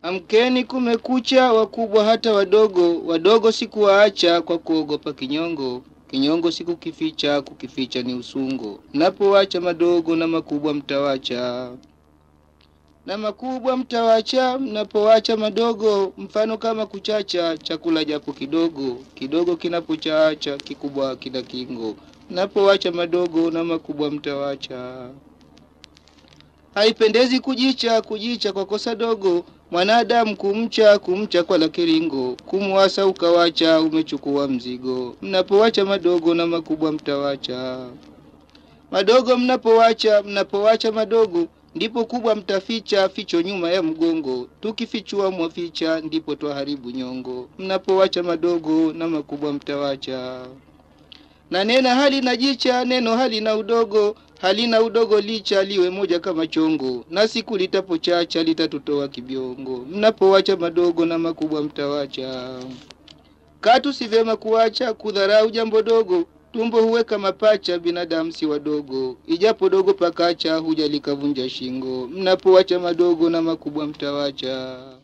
Amkeni kumekucha, wakubwa hata wadogo, wadogo sikuwaacha kwa kuogopa kinyongo. Kinyongo sikukificha, kukificha ni usungo. Mnapowacha madogo na makubwa mtawacha, na makubwa mtawacha. Mnapowacha madogo, mfano kama kuchacha chakula japo kidogo, kidogo kinapochacha kikubwa kina kingo. Mnapowacha madogo na makubwa mtawacha. Haipendezi kujicha, kujicha kwa kosa dogo, mwanadamu kumcha, kumcha kwa la kiringo, kumwasa ukawacha, umechukua mzigo. Mnapowacha madogo na makubwa mtawacha. Madogo mnapowacha, mnapowacha madogo, ndipo kubwa mtaficha, ficho nyuma ya mgongo. Tukifichua mwaficha, ndipo twaharibu nyongo. Mnapowacha madogo na makubwa mtawacha. Na nena hali na jicha, neno hali na udogo, halina udogo licha liwe moja kama chongo, na siku litapochacha litatutoa kibiongo. Mnapowacha madogo na makubwa mtawacha. Katu si vyema kuwacha kudharau jambo dogo, tumbo huweka mapacha, binadamu si wadogo. Ijapo dogo pakacha, huja likavunja shingo. Mnapowacha madogo na makubwa mtawacha.